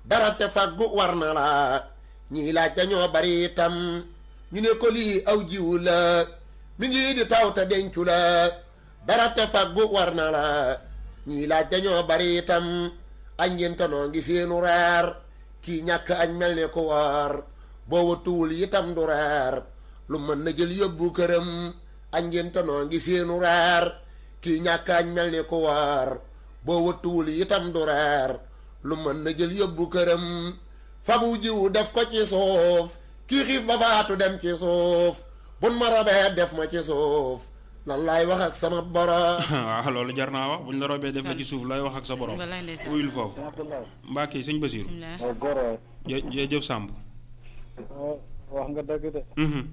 dara te faggu war na la ñii laaj dañoo bari itam ñu ne ko lii aw jiwu la mi ngi di taw te dencu la dara te faggu war na la ñii laaj dañoo bari itam añ ngente noo ngi seenu reer kii ñàkk añ mel ne ko war boo watuwul itam du reer lu mën na jël yóbbu këram añ ngente noo ngi seenu reer kii ñàkk añ mel ne ko war boo watuwul itam du reer lu mën na jël yóbbu këram fabu jiwu def ko ci suuf kii xiif ba faatu dem ci suuf bun ma robee def ma ci suuf lan laay wax ak sama borom waaw loolu jar naa wax buñ la robee def la ci suuf looy wax ak sa borom Wallaay ndeysaan. wuyul foofu Mbacke sëñ Basiru bismillah waaw góor jë jërëjëf Samb wax nga dëgg de Mhm.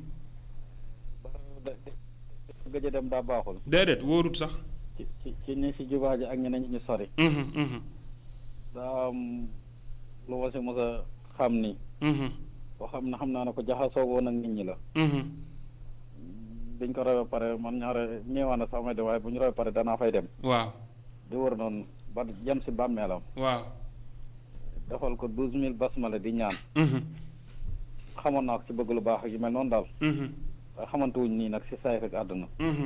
gëj a dem daa baaxul déedéet wóorut sax ci ci ci ñi si jubaa ji ak ñeneen ñi ñu sori Mhm, mhm, daa am lu ma si mos a xam ni mhm, boo xam ne xam naa ne ko jaxasoo woon ak nit ñi la mhm. biñ ko rawee pare man ñaare ñeewaan na sax may dem waaye bu ñu rawee pare danaa fay dem waaw di wër noonu ba jëm si bàmmeelam waaw defal ko douze mille basmala di ñaan Mhm, xamoon naa ko si bëgg lu baax ak yu mel noonu daal mhm, waaye xamante wuñ nii nag si saay fekk àdduna mhm,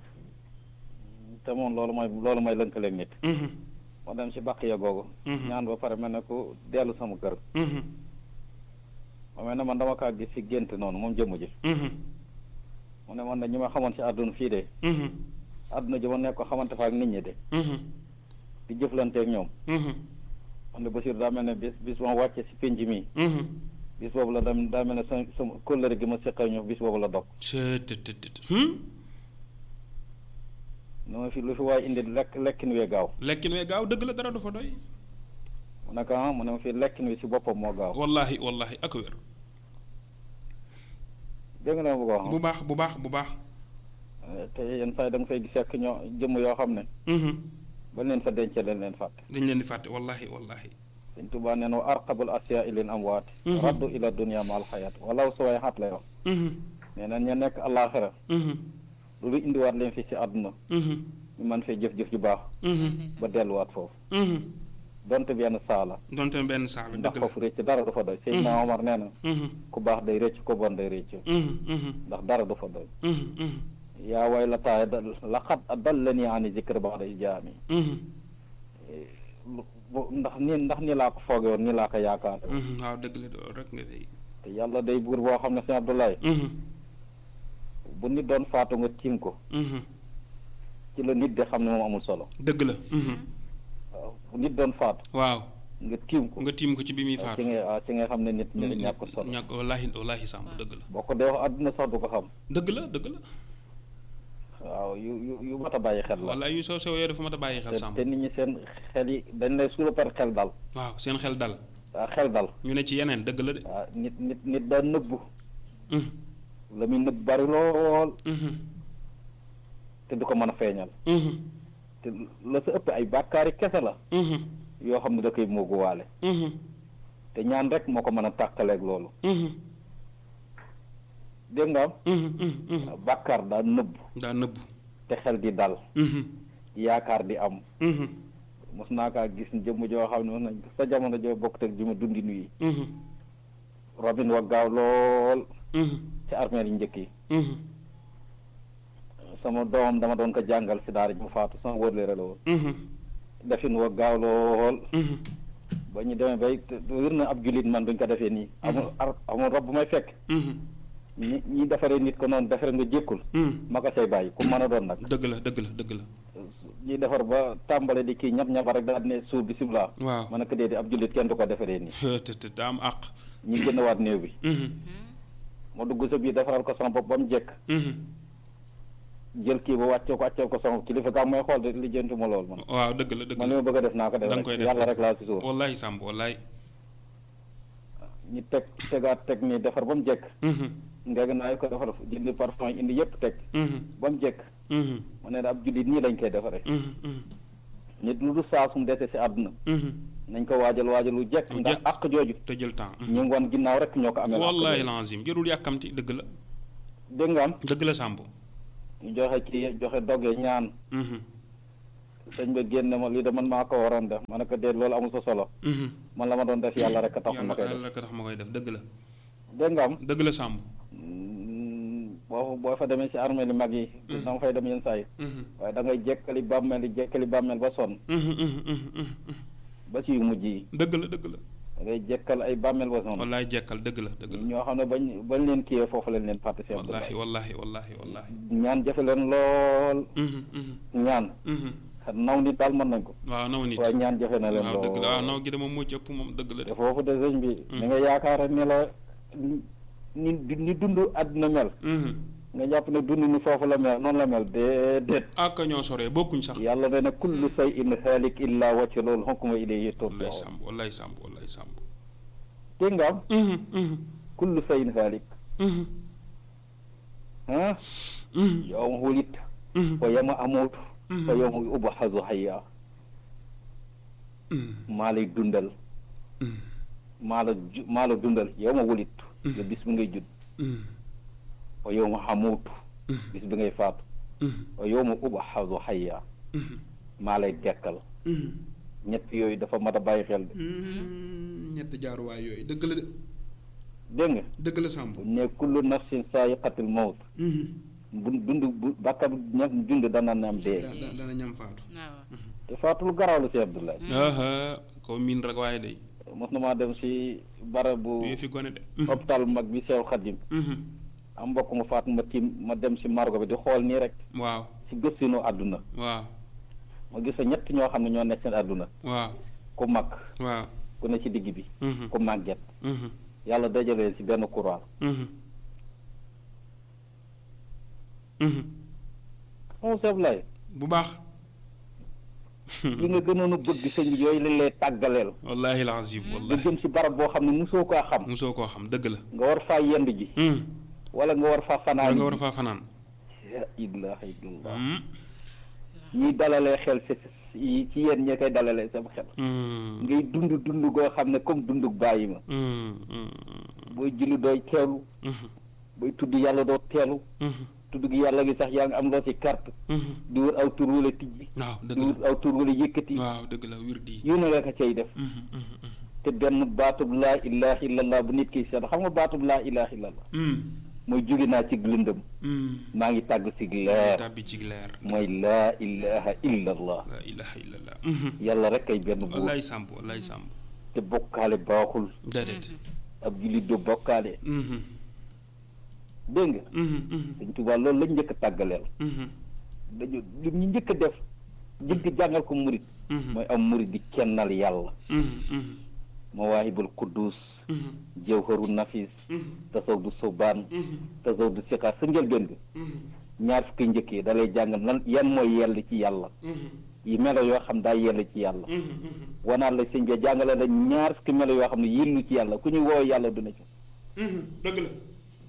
te moom loolu mooy loolu mooy lënkaleeg nit mhm, ma dem si bàq ya googu Mhm. ñaan ba pare mel ne ku dellu sama kër mhm, ma mel ne man dama kaa gis si gént noonu moom jëmm ji mhm, mu ne man de ñi ma xamoon si àdduna fii de mhm, àdduna ji ma nekk ko xamante fa ak nit ñi de mhm, di jëflanteeg ñoom mhm, man de Basiir daa mel ne bis bis ma wàcce si pénc mi mhm. bis boobu la dem daa mel ne sama sama kóllëre gi ma seqal ñu bis boobu la dog Cee tët tët tët. Hmm? nu ma fi lu fi waaye indi lekk lekkin wee gaaw lekkin wee gaaw dëgg la dara du fa doy mu ne ko ah mu ne ma fi lekkin wi si boppam moo gaaw wallahi wallahi ak wér dégg nga ne ma bëgg a wax bu baax bu baax bu baax te yenn saa yi da nga fay gis fekk ñoo jëmm yoo xam ne Mhm. ba leen fa dencee leen leen fàtte dañ leen di fàtte wallahi wallahi Sëñ Tuubaa nee na wa arqabul asiya ilin amwaat Mhm. raddu ila dunia ma alxayaat walaw su way xaat lay wax Mhm, nee na ña nekk àllaaxira mhm, lu lu indiwaat leen fi si àdduna mhm, ñu mën fee jëf-jëf ju baax mhm, ba delluwaat foofu mhm. donte benn saa la donte benn saala ndax dëgg la foofu rëcc dara du fa doy Seydina Omar nee na Mhm, ku baax day rëcc ku bon day rëcc mhm, mhm, ndax dara du fa doy mhm, mhm, yaa way la taay da laqad adallani ani zikr ba'da ijaami mhm, bu- ndax ni ndax ni laa ko fooge woon ni laa ko yaakaar mhm. waaw dëgg la loolu rek nga fay te yàlla day buur boo xam ne sëñ Abdoulaye Mhm, bu nit doon faatu nga tiim ko mhm. ci la nit de xam ne moom amul solo dëgg la Mhm. waaw bu nit doon faatu waaw nga tiim ko nga tiim ko ci bi muy waaw faatu ci ngay waaw ci ngay xam ne nit ñi ñàkk solo ñàkk wallahi wallahi sàmb dëgg la boo ko dee wax àdduna sax du ko xam dëgg la dëgg la waaw yu yu yu mat a bàyyi xel la wallahi yu sew sew yooyu dafa mat a bàyyi xel te sàmb te nit ñi seen xel yi dañ lay suula par xel dal waaw seen xel dal waaw xel dal ñu ne ci yeneen dëgg la de waaw nit nit nit daa nëbbu Mhm, la muy nëbb bari lool mhm, te du ko mën a feeñal mhm, te la sa ëpp ay bàkkaari kese la mhm, yoo xam ne da koy mooguwaale mhm, te ñaan rek moo ko mën a tàqaleeg loolu mhm, dégg nga am mhm, mhm, mhm. bàkkaar daa nëbbu daa nëbbu te xel di dal Mhm, yaakaar di am mhm, mos naa kaa gis jëmm joo xam ne mos nañ sa jamono joo bokk teg ji ma dundi nuyi mhm, robin wa gaaw lool mhm, ci armée yi njëkk yi mhm, sama doomam dama doon ko jàngal si daara ji mu faatu sama wërleere la woon mhm, defin wa gaaw lool mhm. ba ñu demee bay te- te wér na ab jullit man duñ ko defee nii amul ar amul rob bu may fekk Mhm, ñi ñi defaree nit ko noonu defaree nga jékkul mhm. ma ko say bàyyi ku mën a doon nag dëgg la dëgg la dëgg la ñi defar ba tàmbale di kii ñap ñapa rek daal di ne suur bisimilah waaw ma ne ko déedéet ab jullit kenn du ko defaree nii te te daa am àq ñi gën a waat néew bi Mhm, ma dugg sa biir defaral ko sama bopp ba mu jekk mhm. jël kii ba wàccee ko wàccee ko sama kilifa gaa mooy xool de lijjanti ma lool man waaw dëgg la dëgg man li la ma bëgg a def naa ko def da nga rek koy def yàlla rek laa si suur wallahi sàmb wallahi ñi teg tegaat teg nii defar ba mu jekk Mhm, ngeg naa ko defar jëndi parfum indi yëpp teg mhm, ba mu jekk mhm, mu ne ab jullit nii lañ koy defaree mhm, mhm, nit lu du saa sum dese si àdduna mhm. nañ ko waajal waajal lu jekk Lu ndax jekk. àq jooju te jël temps ñu ngi woon ginnaaw rek ñoo ko amee wallahi lazim jërul yàkkamti dëgg la dégg nga am dëgg la sàmb ñu joxe ci joxe doge ñaan Mhm, sëñ ba génn ma lii de man maa ko waroon def ma ne ko déet loolu amul sa solo Mhm. man la ma doon def yàlla rek a tax ma yàlla koy def yàlla rek a tax ma koy def dëgg la dégg nga am dëgg la Samb boo boo fa demee si armée li mag yi dama fay dem yenn saa yi Mhm. waaye da ngay jekkali bàmmeel yi jekkali bàmmeel ba sonn Mhm, mhm, mhm, mhm. ba ci yu mujj yi dëgg la dëgg la da ngay jekkal ay bàmmeel ba sonn wallaay jekkal dëgg la dëgg la ñoo xam ne bañ bañ leen kiyee foofu lañ leen fàtte seen wallahi wallahi wallahi wallahi ñaan jafe leen lool Mhm, mhm, ñaan mhm. naw nit daal mën nañ ko waaw naw nit waaye ñaan jafe na leen waaw dëgg la waaw lool naw gi de moom moo ci ëpp moom dëgg la de te foofu de sëñ bi ni nga yaakaar ne la ni ni dund àdduna mel Mhm. nga jàpp ne dund ni foofu la mel noonu la mel déedéet ak ñoo soree bokkuñ sax yàlla nee na kullu shay'in haalik illa wajha loolu hukmu ilayhi wallaay turja'un Samb wallaay Samb wallaay Samb dégg nga am Mhm, mhm, kullu shay'in haalik mhm, ah mhm, yawma wulidta mhm, wa yawma amuutu wa yawma ub'athu hayya mhm, maa lay dundal mhm, maa la ju maa la dundal yawma wulidtu nga bis bi ngay judd mhm, wa yawma amuutu Mhm. bis bi ngay faatu mhm, wa yawma ub'athu hayya mhm, maa lay dekkal mhm. ñett yooyu dafa mat a bàyyi xel de Mhm, ñetti jaaruwaay yooyu dëgg la de dégg nga dëgg la Samb bu ne kullu nafsin saa'iqatul mawt Mhm. bu dund bu bakka ña dund dana nam dee da- da- dana ñam faatu waaw te faatul garaaw la si Abdoulaye aha ko miin rek waaye day mos na maa dem si barabu bu fi gone de hôpital mag bi Seex Xadim Mhm. am mbokk mu faatu ma tiim ma dem si margo bi di xool nii rek waaw si gëstinu àdduna waaw ma gis fa ñett ñoo xam ne ñoo nekk seen àdduna waaw ku mag waaw ku ne ci digg bi Mhm. ku màgget Mhm. yàlla dajalee si benn couloir Mhm. Mhm. moom Seex Abdoulaye bu baax li nga gënoon a bëgg sëñ bi yooyu lañ lay tàggaleel wallahi alazim nga wallahi jëm si barab boo xam ne mosoo koo xam musoo koo xam dëgg la nga war faa yend ji Mhm. wala nga war faa wala fanaan nga war a faa fanaan la ilaha illallah Mhm. ñiy dalalee xel si si ci yéen ñi koy dalalee sama xel Mhm. ngay dund dund goo xam ne comme dundug bàyyi ma Mhm. Mhm. booy julli dooy teelu Mhm. booy tudd yàlla doo teelu Mhm. tudd gi yàlla gi sax yaa ngi am loo ci carte Mhm. di wër aw tur wala tijji waaw di dëgg wër la aw tur wala yëkkati waaw dëgg la wir di yu ne la ko cay def Mhm. Mhm. te benn baatub laa ilaha illallah bu nit ki seet xam nga baatub laa ilaha illallah Mhm. mooy jóge naa ci lëndëm Mhm. maa ngi tàgg si leer tàbbi ci leer mooy laa ilaha illallah la ilaha illallah Mhm. yàlla rek kay benn buur wallaay sàmb wallaay sàmb te bokkaale baaxul déedéet ab jullit du bokkaale Mhm. dégg nga Mhm. Mhm. Sëñ Tuubaa loolu lañ njëkk a tàggaleel Mhm. dañu li ñu njëkk a def njëkk a jàngal ko murit Mhm. mooy am murit di kennal yàlla Mhm. Mhm. mawaahibul quddus Mhm. jawharu nafis Mhm. tasawdu subaan Mhm. tasawdu siqaar sa njëlbeen bi Mhm. ñaar fukki njëkk yi da lay jàngal lan yan mooy yell ci yàlla Mhm. yi melo yoo xam daa yell ci yàlla Mhm. Mhm. wanaat la sëñ bi jàngale la ñaar fukki melo yoo xam ne yellu ci yàlla ku ñu woo yàlla duna ci Mhm. dëgg la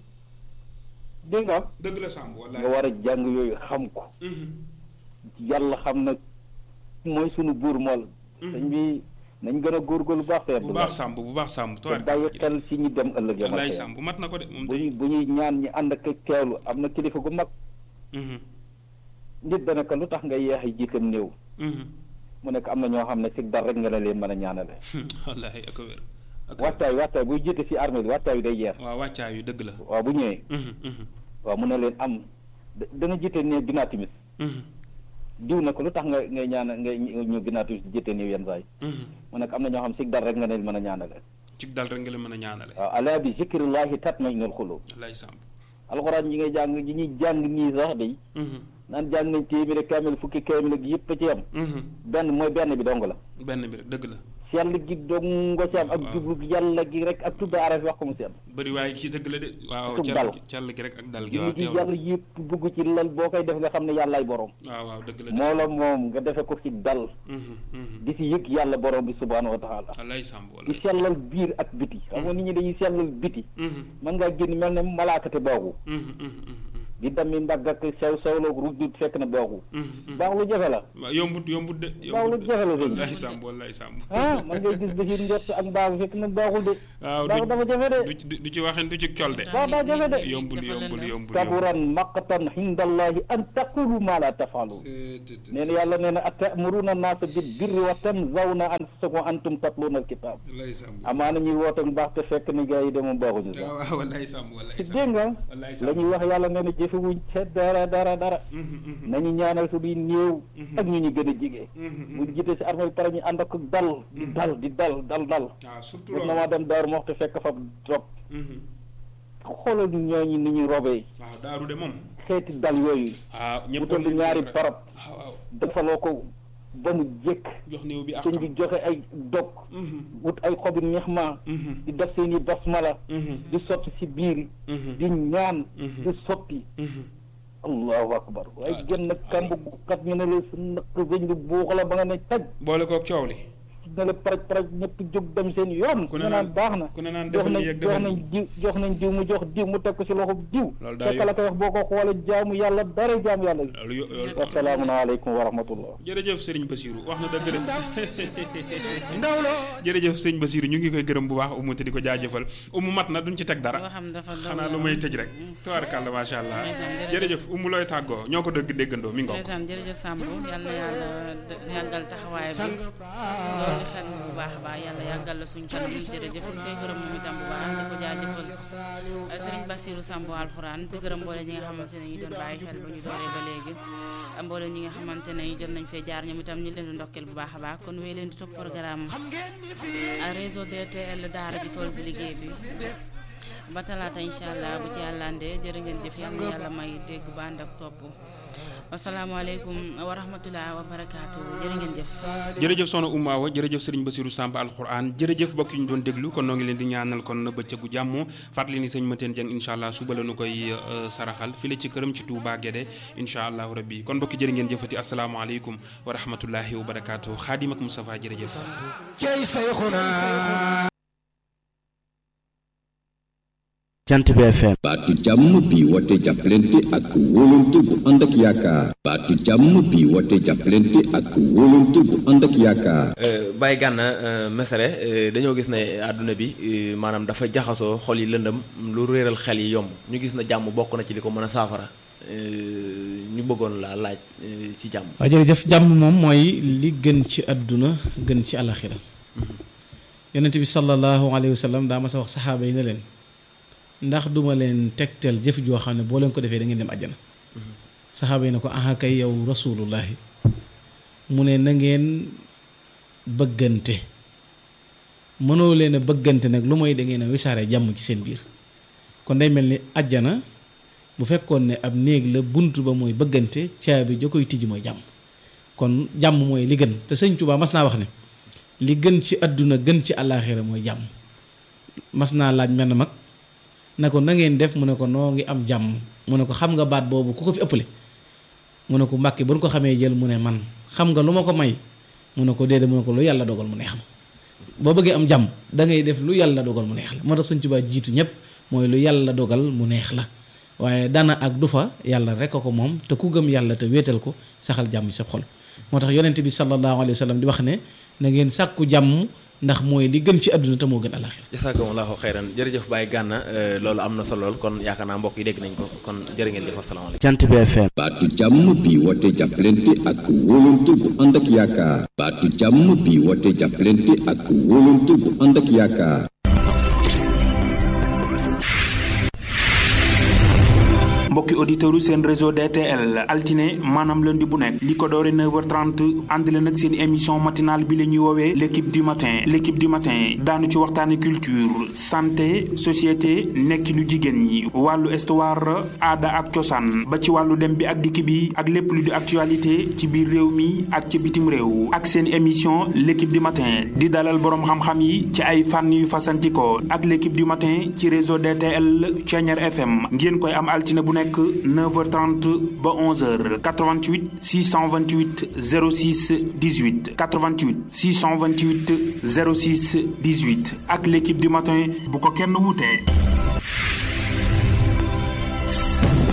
dégg nga dëgg la sàmb wallaay nga war a jàng yooyu xam ko Mhm. yàlla xam na mooy sunu buur mool sëñ bi nañ gën a góorgóorlu baax te bu baax sàmb bu baax sàmb te bàyyi xel ci ñi dem ëllëg yamal wallaay xëy sàmb mat na ko de moom bu ñu day bu ñuy ñaan ñi ànd ak teewlu am na kilifa gu mag Mhm. nit dana ko lu tax nga yeex a jiitam néew Mhm. mu nekk am na ñoo xam ne si dar rek nga la leen mën a ñaanale wallaay ak a wér ak a wér wattaay wattaay buy jiite si armée bi wattaay bi day yeex waaw wàccaa yu dëgg la waaw bu ñëwee Mhm. Mhm. waaw mu ne leen am da- dana jiite néew ginnaaw timis Mhm. diw na ko lu tax nga ngay ñaana ngay ñu ginnaaw timis di jiite néew yenn saa yi Mhm. mu nekk am na ñoo xam si dar rek nga leen mën a ñaanale ci dal rek nga la mën a ñaanale waaw alaa bi zikrillahi tatma'innul qulub wallaay sàmb alxuraan yi ngay jàng yi ñuy jàng nii sax day Mhm. naan jàng nañ téeméeri kaamil fukki kaamil ak yëpp a ci am Mhm. benn mooy benn bi dong la benn bi rek dëgg la sell gi dong nga ci am ak waaw. jublu yàlla gi rek ak tudd araf wax ko mu sell bëri waaye kii dëgg la de waaw Tub cell dal. gi cell gi rek ak dal gi jublu waaw gi teewlu yàlla yëpp bugg ci lal boo koy def nga xam ne yàllaay borom waaw waaw dëgg la de moo la moom nga defe ko ci dal Mhm. Mhm. di si yëg yàlla borom bi subhaanahu wa taala wallaay sàmb di wallaay sellal biir ak biti xam nga nit ñi dañuy sellal biti Mhm. mën ngaa génn mel ne malaakate boobu Mhm. Mhm. Mhm. di dammi ndagg ak sew sewloog rujjut fekk na baaxul baax lu jafe la waaw yombut yombut de baax lu jafe la sëñ wallaay sàmb wallaay sàmb ah man ngay gis basiir njort ak mbaax fekk na baaxul de waaw baax dafa jafe de du ci du ci waxin du ci col de baax daa jafe de yombul yombul yombul kaburan maqtan indallahi an taqulu ma la tafaluun nee na yàlla nee na atamuruna naasa bil birri wa tanzawna anfusakum antum tatluuna alkitab wallaay sàmm amaana ñuy woote mbaax te fekk ni gars yi de moom baaxuñu sax waaw wallaay sàmm wallaay ci sàmm dégg nga wallaay la sàmb ñuy wax yàlla nee na jëfewuñ ca dara dara dara nañu ñaanal suñuy néew ak ñu ñu gën a jige buñ jiite si armée bi pare ñu ànd ak dal di dal di dal dal dal waaw surtout mos na loolu maa dem daaru moxte fekk fa drop xoolal ñooñu ni ñuy robee waaw daaru de moom xeeti dal yooyu waaw bu ñëpp toll ñaari barab waaw waaw defaloo ko ba mu jëkk jox néew bi ak sëñ bi joxe ay dog wut ay xobi ñeex ma di def seen i basmala di sotti si biir di ñaan di sotti allahu akbar waaye génn kàmb gu kat ñu ne la sa naq sëñ bi buux la ba nga ne taj boole koog coow li ne la paraj paraj ñëpp jóg dem seen yoon ku ne nga naan naan- baax na ku ne naan jox defal nañ lii ak jox defal nañ lii. diw jox nañ diw mu jox diw mu teg ko si loxo diw Loolu daa fekk la koy wax boo ko xoolee jaamu yàlla dara jaamu yàlla gi loolu yo- loolu assalaamu aleykum wa rahmatullah jërëjëf sëriñ Basiru wax na dëgg de jërëjëf sëñ Basiru ñu ngi koy gërëm bu baax umu te di ko jaajëfal umu mat na duñ ci teg dara loo xam dafa doon xanaa lu may tëj rek tubaarkàlla macha allah jërëjëf umu looy tàggoo ñoo ko dëgg déggandoo mi ngoog ndeysaan jërëjëf Samb yal na yàlla d- yàggal taxawaay bi loolu xel bu baax a baax yàlla yàggal la suñ kanam jërëjëf ñu koy gërëm moom itam bu baax di ko jaajëfal sëriñ Bassirou Samb alxuraan di gërëm mboole ñi nga xamante ne ñu doon bàyyi xel ba ñu dooree ba léegi mboole ñi nga xamante ne jot nañ fee jaar ñoom itam ñu leen di ndokkeel bu baax a baax kon wéy leen di topp programme réseau DTL daara ji tool bi liggéey bi ba talaata incha allah bu ci yàlla andee jërë ngeen jëf yàlla na yàlla may dégg ba ànd ak topp wasalaamaaleykum wa rahmatulah wa barakaatu jërë ngeen jëf. jërëjëf soxna Oumou Awa jërëjëf sëriñ Basiru Samb alxuraan jërëjëf mbokk yi ñu doon déglu kon noo ngi leen di ñaanal kon bëccëgu jàmm fàttali ni sëñ Mateen Jeng incha allah suba la nu koy euh, saraxal fii la ci këram ci Touba Guédé incha allahu rabbi kon mbokki jërë ngeen jëfati asalaamaaleykum wa rahmatullahi wa barakaatu xaadim ak Moustapha jërëjëf cey sayxuna jant bi FM baatu jàmm bi woote jàppalante ak wóolante bu ànd ak yaakaar baatu jàmm bi woote jàppalante ak wóolante bu ànd ak yaakaar Baye Gana Messere dañoo gis ne àdduna bi euh, maanaam dafa jaxasoo xol yi lëndëm lu réeral xel yi yomb ñu gis na jàmm bokk na ci li ko mën a saafara euh, ñu bëggoon laa laaj euh, ci jàmm waaw jërëjëf jàmm moom mooy li gën ci àdduna gën ci alaxira yonent bi sallallahu alayhi wa sallam daa ma sa wax saxaaba yi ne leen ndax duma leen tegtal jëf joo xam ne boo leen ko defee da ngeen dem àjjana saxaaba yi ne ko aha kay yow rasulullahi mu ne na ngeen bëggante mënoo leen a bëggante nag lu mooy da ngeen a wisaare jàmm ci seen biir kon day mel ni àjjana bu fekkoon ne ab néeg la bunt ba mooy bëggante caabi ja koy tijji mooy jàmm kon jàmm mooy li gën te sëñ Tuubaa mas naa wax ne li gën ci àdduna gën ci àllaaxira mooy jàmm mas naa laaj menn mag na ko na ngeen def mu ne ko noo ngi am jàmm mu ne ko xam nga baat boobu ku ko fi ëppale mu ne ko mbàkke bu ñu ko xamee jël mu ne man xam nga lu ma ko may mu ne ko déedéet mu ne ko lu yàlla dogal mu neex ma boo bëggee am jàmm da ngay def lu yàlla dogal mu neex la moo tax sëñ Tuubaa jiitu ñëpp mooy lu yàlla dogal mu neex la waaye dana ak du fa yàlla rek a ko moom te ku gëm yàlla te wéetal ko saxal jàmm ci sa xol moo tax yonent bi sallallahu alayhi wa sallam di wax ne na ngeen sàkku jàmm ndax mooy li gën ci àdduna te moo gën alaxira jasakumullahu xayran jërëjëf Baye Gana euh, loolu am na solo lool kon yaakaar naa mbokk yi dégg nañ ko kon jërë ngeen jëf asalaamaaleykum jant bi FM baatu jàmm bi woote jàppalante ak wóolante bu ànd ak yaakaar baatu jàmm bi woote jàppalante ak wóolante bu ànd ak yaakaar mbokki auditeurs yu seen réseau DTL altine maanaam lundi bu nekk li ko doore 9h30 ànd leen ak seen émission matinale bi la ñuy woowee l' équipe du matin l' équipe du matin daanu ci waxtaane culture santé société nekkinu jigéen ñi wàllu histoire aada ak cosaan ba ci wàllu dem bi ak dikk bi ak lépp lu di actualité ci biir réew mi ak ci bitim réew ak seen émission l' équipe du matin di dalal boroom xam-xam yi ci ay fànn yu fasantikoo ak l' équipe du matin ci réseau DTL Thiéniere FM ngeen koy am altine bu nekk 9h30 ba 11h 88 628 06 18 88 628 06 18 ak l' équipe du matin bu ko kenn wutee.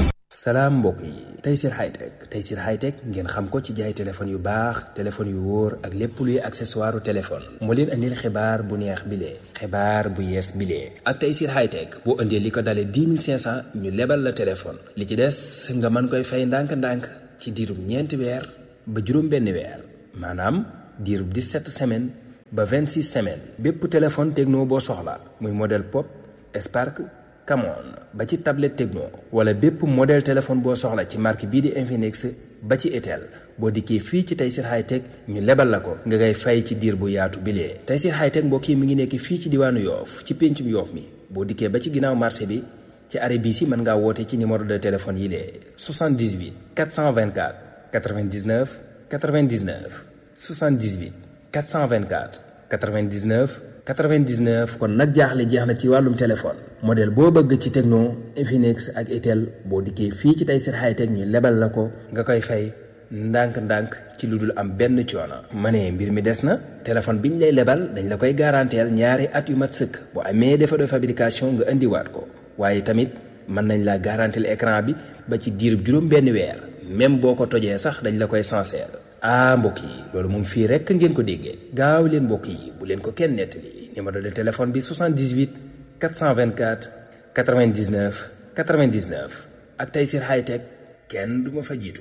salaam mbokk yi Tayssir Hightech Tayssir Hightech ngeen xam ko ci jaay téléphone yu baax téléphone yu wóor ak lépp luy accessoire téléphone moo leen andil xibaar bu neex bilee xibaar bu yees bilee ak Tayssir Hightech boo indee li ko dalee 10 500 ñu lebal la téléphone li ci des nga mën koy fay ndànk-ndànk ci diirub ñeenti weer ba juróom benn weer maanaam diirub 17 semaines ba 26 semaines bépp téléphone techno boo soxla muy modèle pop Spark Camon ba ci tablette Tecno wala bépp modèle téléphone boo soxla ci marque bii di Infinix ba ci Itel boo dikkee fii ci Tayssir Hightech ñu lebal la ko nga ngay fay ci diir bu yaatu bilee Tayssir Hightech mbokk yi mi ngi nekk fii ci diwaanu Yoof ci péncum Yoof mi boo dikkee ba ci ginnaaw marché bi ci arrêt bii si mën ngaa woote ci numéro de téléphone yi lee 78 424 99 99 78 424 99 99 kon nag jaaxle jeex na ci wàllum téléphone modèle boo bëgg ci Tecno Infinix ak Itel boo dikkee fii ci Tayssir Hightech ñu lebal la ko nga koy fay ndànk-ndànk ci lu dul am benn coono. ma ne mbir mi des na téléphone biñ lay lebal dañ la koy garanteel ñaari at yu mat sëkk bu amee défaut de fabrication nga indiwaat ko waaye tamit mën nañ la garanteel écran bi ba ci diirub juróom benn weer même boo ko tojee sax dañ la koy sincère. ah mbokk yi loolu moom fii rekk ngeen ko déggee gaaw leen mbokk yi bu leen ko kenn nettali numéro de téléphone bi 78 424 99 99 ak Tayssir Hightech kenn du ma fa jiitu.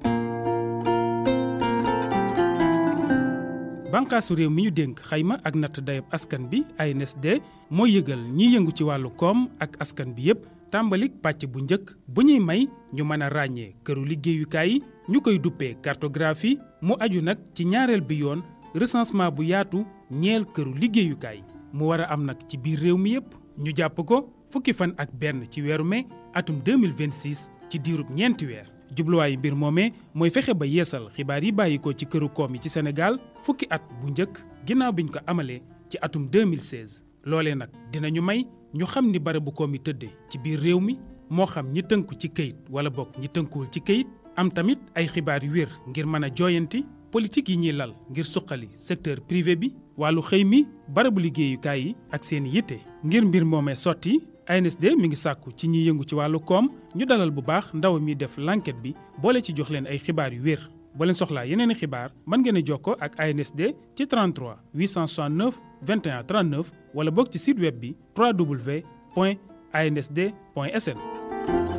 bànqaasu réew mi ñu dénk xayma ak natt dayab askan bi ANSD mooy yëgal ñiy yëngu ci wàllu koom ak askan bi yépp tàmbalik pàcc bu njëkk bu ñuy may ñu mën a ràññee këru liggéeyukaay yi ñu koy duppee cartographie mu aju nag ci ñaareel bi yoon recensement bu yaatu ñeel këru liggéeyukaay mu war a am nag ci biir réew mi yépp ñu jàpp ko fukki fan ak benn ci weeru mai atum 2026 ci diirub ñeenti weer jubluwaayu mbir moomee mooy fexe ba yeesal xibaar yi bàyyi ko ci këru koom yi ci Sénégal fukki at bu njëkk ginnaaw biñ ko amalee ci atum 2016 loolee nag dinañu may ñu xam ni barabu koom yi tëddee ci biir réew mi moo xam ñi tënku ci këyit wala bokk ñi tënkuwul ci këyit am tamit ay xibaar yu wér ngir mën a jooyanti politique yi ñuy lal ngir suqali secteur privé bi wàllu xëy mi barabu liggéeyukaay yi ak seen yitte ngir mbir moomee sotti ANSD mi ngi sàkku ci ñiy yëngu ci wàllu koom ñu dalal bu baax ndaw mi def l'enquête bi boole ci jox leen ay xibaar yu wér boo leen soxlaa yeneen i xibaar mën ngeen a jokkoo ak ANSD ci 33 869 21 39 wala boog ci site web bi www.ansd.sn.